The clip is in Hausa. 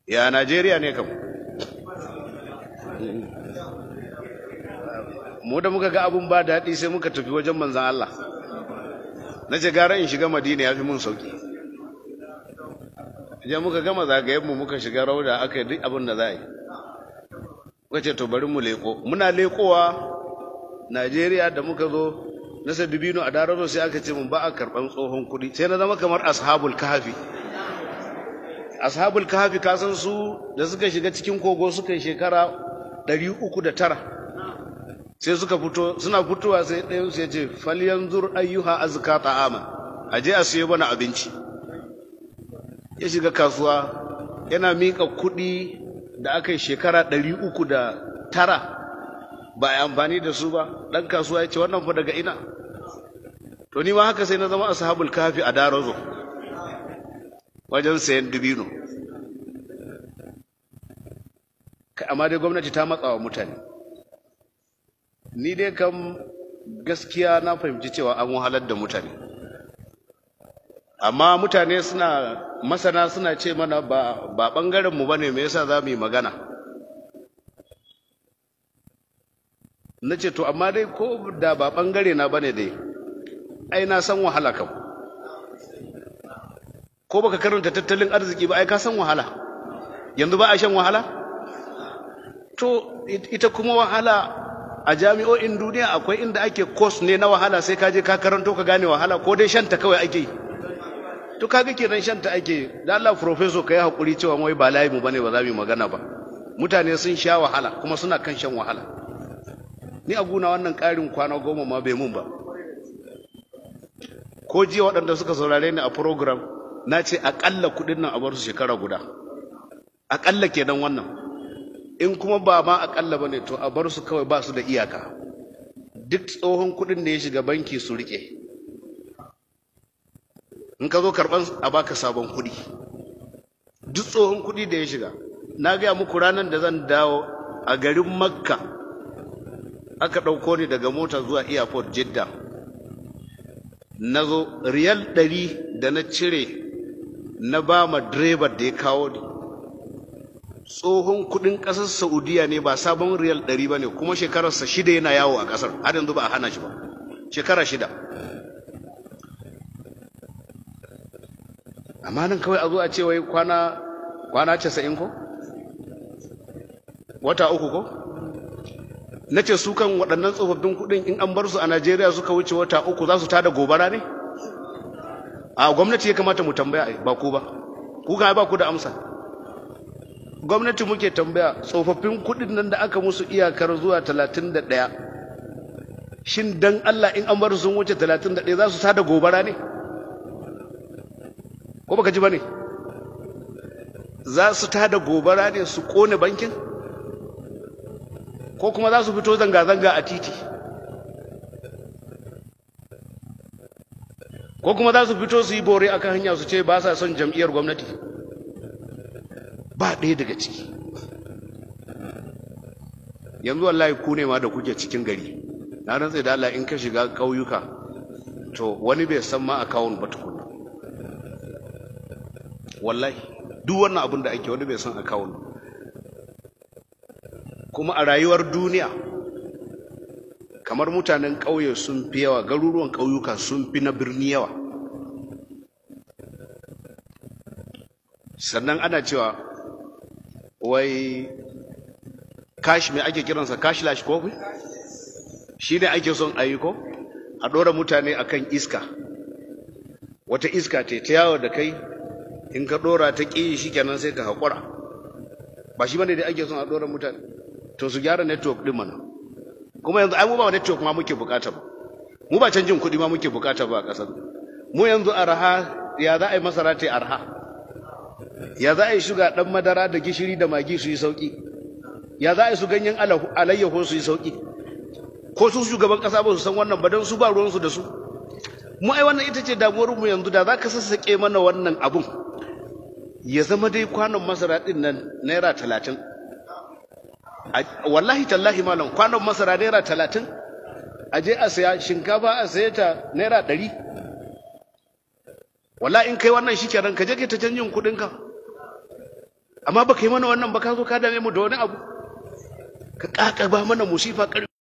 ya Najeriya ne kam mu da muka ga abun ba daɗi sai muka tafi wajen manzan Allah na ce gara in shiga madina ya fi mun sauki idan muka gama zagayenmu muka shiga rauda aka yi duk abin da za a yi muka ce to bari mu leko muna lekowa najeriya da muka zo na sadubino a dararo sai aka ce mun ba a karɓan tsohon kuɗi sai na zama kamar ashabul kahafi ashabul kahafi kasan su da suka shiga cikin kogo suka yi shekara ɗari uku da tara sai suka fito suna fitowa sai ɗayan su ya ce falyanzur ayyuha azka ta'ama a je a siyo mana abinci ya shiga kasuwa yana miƙa kuɗi da aka yi shekara ɗari uku da tara ba a amfani da su ba ɗan kasuwa ya ce wannan fa daga ina to ni ma haka sai na zama ashabul kafi a darazo wajen sayan dubino amma dai gwamnati ta matsa wa mutane ni dai kam gaskiya na fahimci cewa an wahalar da mutane amma mutane suna masana suna ce mana ba ba bangaren mu bane me yasa za mu yi magana na ce to amma dai ko da ba bangare na bane dai ai na san wahala kam ko baka karanta tattalin arziki ba ai ka san wahala yanzu ba a shan wahala to ita kuma wahala a jami'o'in duniya akwai inda ake course ne na wahala sai ka je ka karanto ka gane wahala ko dai shanta kawai ake yi to kaga kenan shanta ake da Allah professor kai hakuri cewa wai ba layi mu bane ba za mu magana ba mutane sun sha wahala kuma suna kan shan wahala ni a guna wannan ƙarin kwana goma ma bai mun ba ko jiya waɗanda suka saurare ni a program na ce aƙalla kuɗin nan a bar su shekara guda aƙalla kenan wannan in kuma ba ma aƙalla ba ne to a bar su kawai ba su da iyaka duk tsohon kuɗin da ya shiga banki su riƙe in ka zo karɓan a baka sabon kuɗi duk tsohon kuɗi da ya shiga na gaya muku ranar da zan dawo a garin makka aka ɗauko ni daga mota zuwa airport jidda na zo riyal ɗari da na cire na ba ma direbar da ya kawo ni tsohon kuɗin ƙasar saudiya ne ba sabon riyal ɗari ba ne kuma shekararsa shida yana yawo a ƙasar har yanzu ba a hana shi ba shekara shida amma nan kawai a zo a ce wai kwana kwana casa'in ko wata uku ko na ce su kan waɗannan tsofaffin kuɗin in an bar su a najeriya suka wuce wata uku za su tada gobara ne a gwamnati ya kamata mu tambaya ba ku ba ku kan ba ku da amsa gwamnati muke tambaya tsofaffin kuɗin nan da aka musu iyakar zuwa talatin da ɗaya shin dan allah in an bar su sun wuce talatin da ɗaya za su tada gobara ne ko baka ji ba ne za su tada gobara ne su ƙone bankin ko kuma za su fito zanga-zanga a titi ko kuma za su fito su yi bore akan hanya su ce ba sa son jam'iyyar gwamnati ba ɗaya daga ciki yanzu wallahi ku ne ma da kuke cikin gari na rantsa da Allah in ka shiga ƙauyuka to wani bai san ma akawun ba tukuna wallahi duk wannan abin da ake wani bai san akawun ba kuma a rayuwar duniya kamar mutanen ƙauye sun fi yawa garuruwan ƙauyuka sun fi na birni yawa sannan ana cewa wai kashi mai ake kiransa kashi lashi ko shi ne ake son ayi ko a ɗora mutane akan iska wata iska ce ta yawo da kai in ka ɗora ta ƙi shi kenan sai ka haƙura ba shi bane da ake son a ɗora mutane to su gyara network din mana kuma yanzu ai mu ba network ma muke bukata ba mu ba canjin kuɗi ma muke bukata ba a ƙasar mu yanzu arha ya za a yi masara ta arha ya za a yi shuga ɗan madara da gishiri da magi su yi sauƙi ya za a yi su ganyen alayyaho su yi sauƙi ko su shugaban ƙasa ba su san wannan ba don su ba ruwansu da su mu ai wannan ita ce damuwar mu yanzu da za ka sassaƙe mana wannan abun ya zama dai kwanon masara ɗin nan naira talatin wallahi tallahi malam kwanon masara naira talatin a je a saya shinkafa a saye ta naira ɗari wallahi in kai wannan shi kenan ka je ka ta canjin kuɗinka amma baka yi mana wannan ba ka zo ka dame mu da wani abu ka ƙaƙaba mana musifa ƙarfi